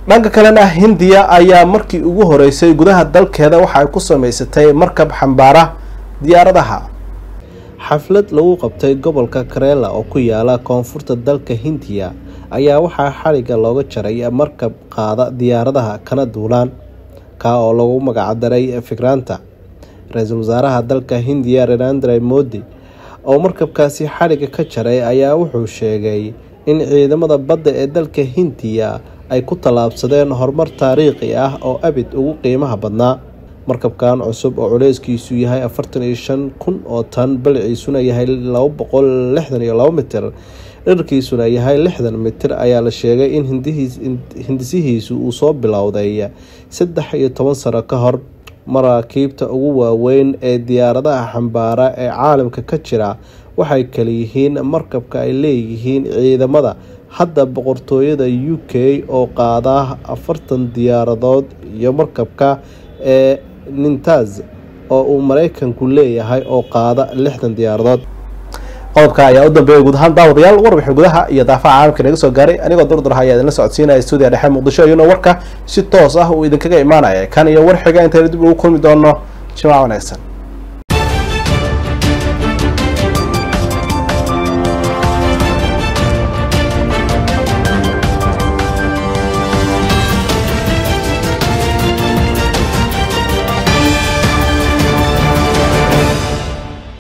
dhanka kalena hindiya ayaa markii ugu horeysay gudaha dalkeeda waxa ay ku sameysatay markab xambaara diyaaradaha xaflad lagu qabtay gobolka kareela oo ku yaala koonfurta dalka hindiya ayaa waxaa xaliga looga jaray markab qaada diyaaradaha kana duulaan kaa oo lagu magacdaray fikraanta ra-iisul wasaaraha dalka hindiya narendra modi oo markabkaasi xaliga ka jaray ayaa wuxuu sheegay in ciidamada badda ee dalka hindiya ay ku tallaabsadeen horumar taariikhi ah oo abid ugu qiimaha badnaa markabkan cusub oo culeyskiisu yahay afartan iyo shan kun oo tan baliciisuna yahay laba boqol lixdan iyo labo mitir dharkiisuna yahay lixdan mitir ayaa la sheegay in hindisihiisu uu soo bilowday saddex iyo toban sano ka hor maraakiibta ugu waaweyn ee diyaaradaha xambaara ee caalamka ka jira waxay kaleyihiin markabka ay leeyihiin ciidamada hadda boqortooyada u k oo qaada afartan diyaaradood iyo markabka ee nintaz oo uu mareykanku leeyahay oo qaada lixdan diyaaradood qodobka ayaa u dambeeyay guud ahaan daawadayaal warbixin gudaha iyo daafaha caalamka naga soo gaaray anigoo durdurha ayaa idinla socodsiinaya stuudiya dhexe muqdisho iyuna warka si toos ah uu idinkaga imaanaya kan iyo war xiga intaynu dib ugu kulmi doono jimaac wanaagsan